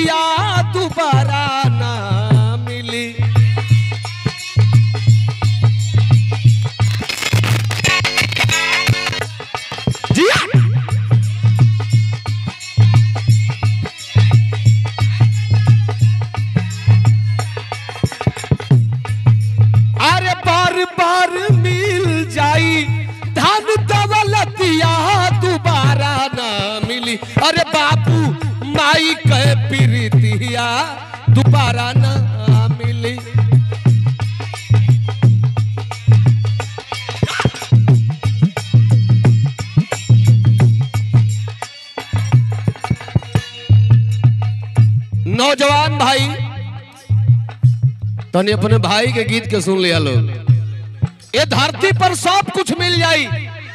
दौलतिया दोबारा ना मिली जिया अरे बार बार मिल जाई धन दौलतिया दोबारा ना मिली अरे बाबू माई के प्रीतिया दोबारा ना मिली नौजवान भाई तनी अपने भाई के गीत के सुन लिया लोग ये धरती पर सब कुछ मिल जाई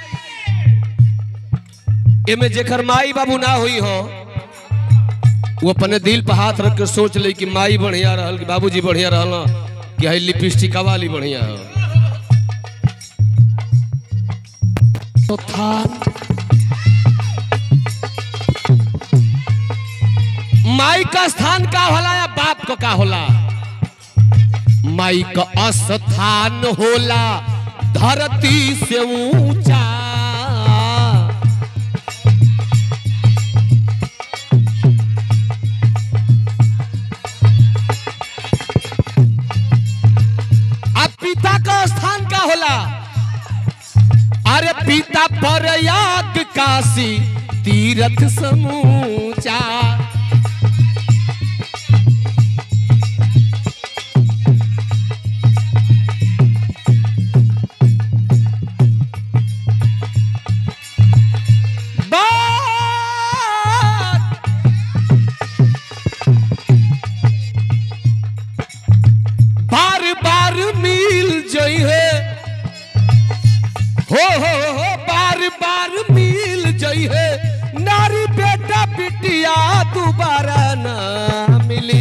एमे जेकर माई बाबू ना हुई हो वो अपने दिल पर हाथ रख के सोच ले कि माई बढ़िया रहल कि बाबूजी बढ़िया रहल कि है लिपस्टिक वाली बढ़िया हो तो था माई का स्थान का होला या बाप को का होला माई का स्थान होला धरती से ऊंचा अब पिता का स्थान का होला अरे पिता पर याग काशी तीर्थ समूचा बात बार बार मिल जई है हो हो हो बार बार मिल जई है नारी बेटा बिटिया दोबारा ना मिली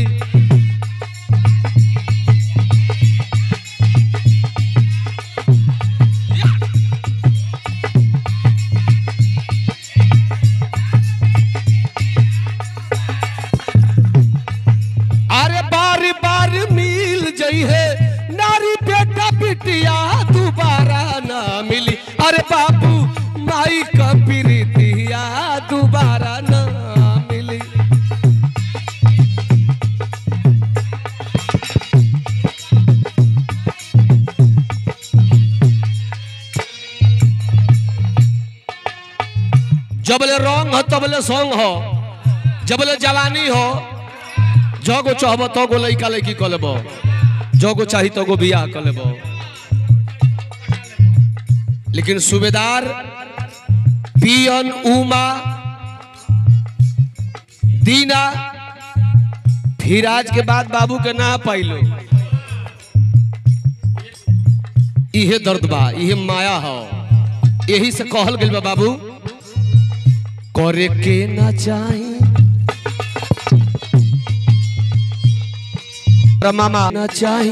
अरे बार बार मिल जई है नारी बेटा बिटिया दोबारा ना मिली अरे बाबू माई का प्रीतिया दोबारा ना मिली जबले रंग हो तबले सॉन्ग हो जबले जवानी हो जगो चाहब तो गो लैका लैकी क लेब जगो चाही तो गो बियाह क लेब लेकिन सूबेदार पियन उमा दीना फिराज के बाद बाबू के ना पाइलो इहे दर्द बा इहे माया हो यही से कहल गेल बा बाबू करे के ना चाही मामा ना चाही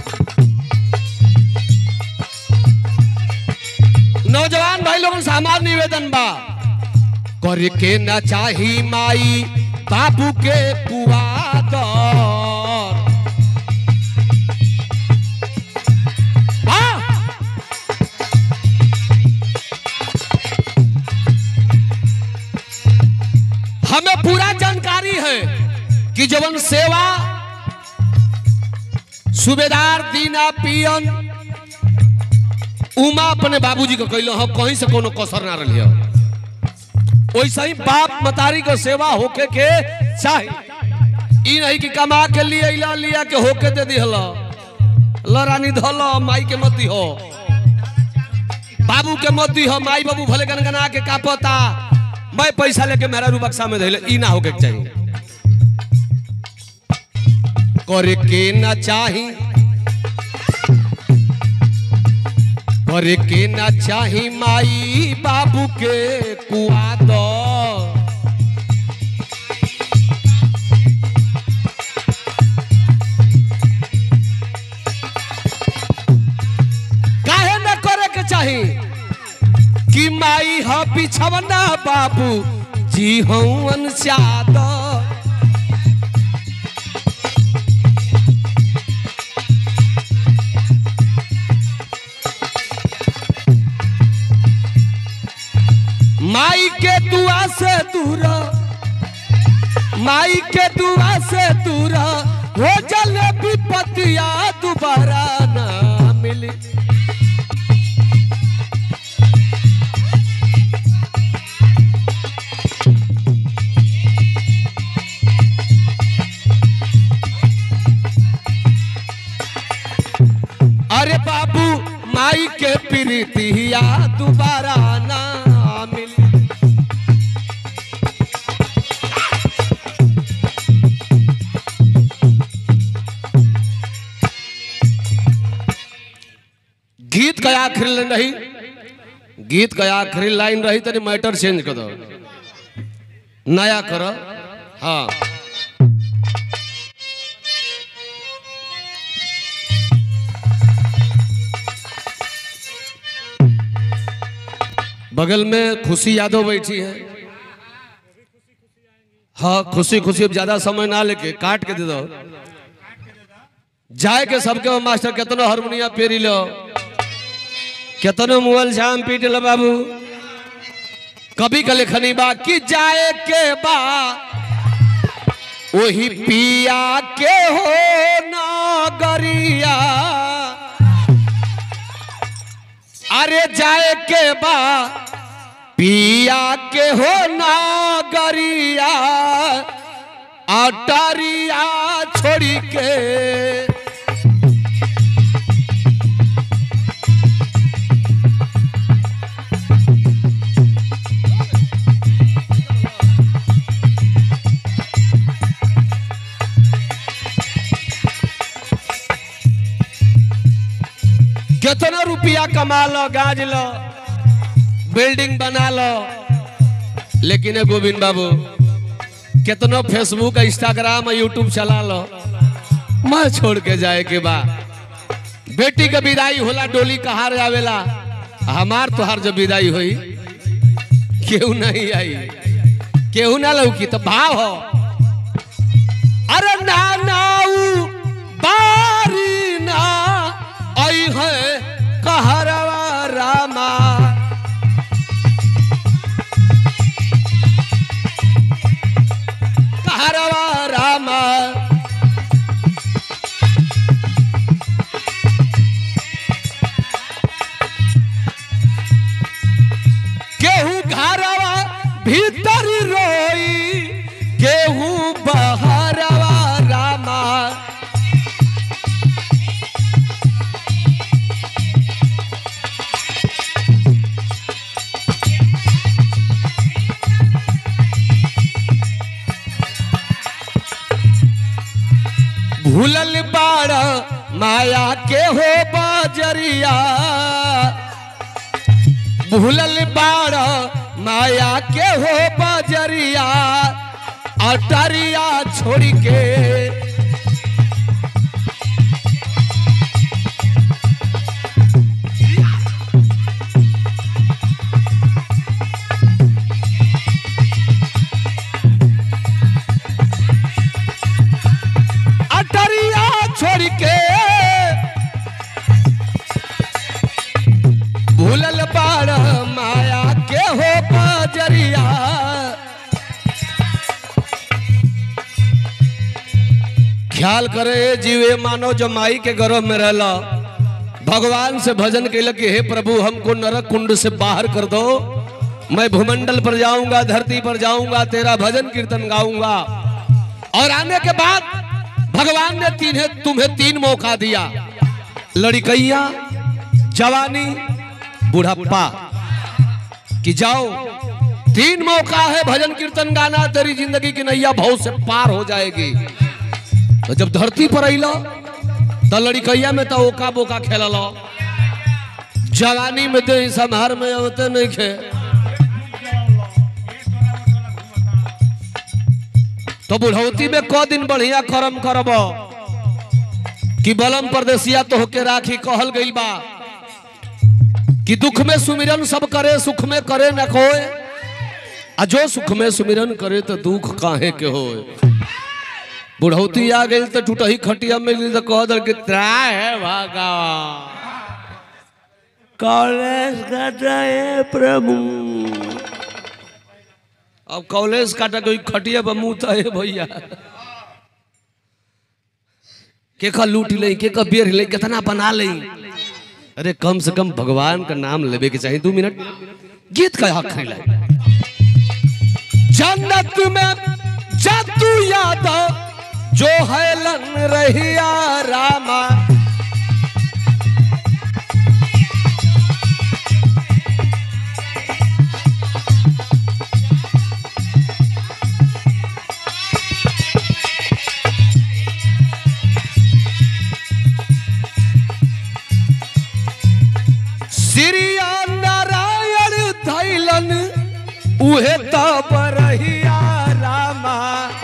नौजवान भाई लोगन से हमार निवेदन बा करे के ना चाही माई बाबू के पुआदर हाँ? हमें पूरा जानकारी है कि जवन सेवा सूबेदार दीना पियन उमा अपने बाबूजी को कैलो हो कहीं से कोनो कसर ना रही वैसे ही बाप मतारी को सेवा होके के चाहे ई नहीं कि कमा के लिए इला लिया के होके दे दी हलो लरानी धलो माई के मती हो बाबू के मती हो माई बाबू भले गनगना के का पता मैं पैसा लेके मेरा रू बक्सा में धैले ई ना होके के चाहिए करे के ना चाही करे के ना चाही माई बाबू के कुआ दो काहे न करे के चाही कि माई ह बिछवना बाबू जी हवन चादर माई के दुआ से दूर माई के दुआ से दूर हो जल विपतिया दोबारा ना मिली अरे बाबू माई के प्रीतिया दोबारा ना मिली गीत का आखिरी लाइन रही गीत का आखिरी लाइन रही तनी मैटर चेंज कर दो नया करो हाँ बगल में खुशी यादव बैठी है हाँ खुशी खुशी अब ज्यादा समय ना लेके काट के दे दो जाए के सबके मास्टर केतनो हारमोनिया पेरी लो केतनो मोबाइल झाम पीट लो बाबू कभी का लेखनी बा कि जाए के बा वही पिया के हो नगरिया अरे जाए के बा पिया के हो नगरिया अटरिया छोड़ी के कितना रुपया कमा लो गाज लो बिल्डिंग बना लो लेकिन ए गोविंद बाबू कितनो फेसबुक इंस्टाग्राम यूट्यूब चला लो मैं छोड़ के जाए के बा बेटी के विदाई होला डोली कहार आवेला हमार तोहार जब विदाई होई केहू नहीं आई केहू ना लौकी तो भाव हो अरे ना नाऊ बारी ना आई है कहरवा रामा कहरवा रामा केहू घरवा भीतर रोई केहू बहरवा रामा भूलल बाड़ माया के हो बजरिया भूलल बाड़ माया के हो बजरिया अटरिया छोड़ के अटरिया छोड़ के भूलल बाड़ माया के हो बजरिया ख्याल करे जीवे मानो जो माई के गर्भ में रहला भगवान से भजन कैल कि हे प्रभु हमको नरक कुंड से बाहर कर दो मैं भूमंडल पर जाऊंगा धरती पर जाऊंगा तेरा भजन कीर्तन गाऊंगा और आने के बाद भगवान ने तीन तुम्हें तीन मौका दिया लड़कैया जवानी बुढ़ापा कि जाओ तीन मौका है भजन कीर्तन गाना तेरी जिंदगी की नैया भाव से पार हो जाएगी तो जब धरती पर अलो तो लड़कैया में तो ओका बोका खेल लो जवानी में तो संहार में होते नहीं खे तो बुढ़ौती में क दिन बढ़िया करम करब कि बलम परदेसिया तो होके राखी कहल गई बा कि दुख में सुमिरन सब करे सुख में करे न कोय आ जो सुख में सुमिरन करे तो दुख काहे के होए बुढ़ौती आ गई तो टूटही खटिया में गई तो कह दर कि त्रा है भागा कॉलेज का जाए प्रभु अब कॉलेज काटा कोई खटिया पर मुंह है भैया के का लूट ले के का बेर ले कितना बना ले अरे कम से कम भगवान का नाम लेवे के चाहिए दो मिनट गीत का हक है जन्नत में जादू याद जो है लन रहिया रामा श्रिया नारायण धैलन उहे तब रहिया रामा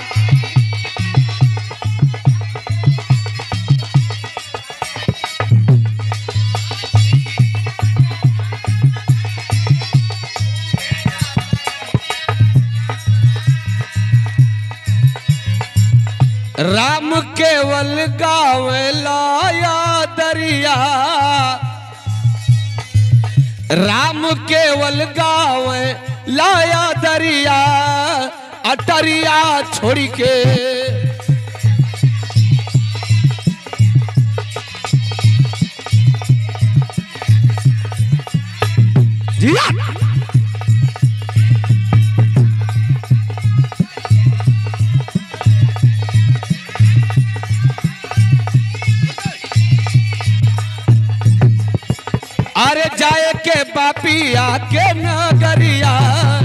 राम केवल गावे लाया दरिया राम केवल गाँव लाया दरिया अटरिया छोड़ के जिया अरे जाए के बापिया के नगरिया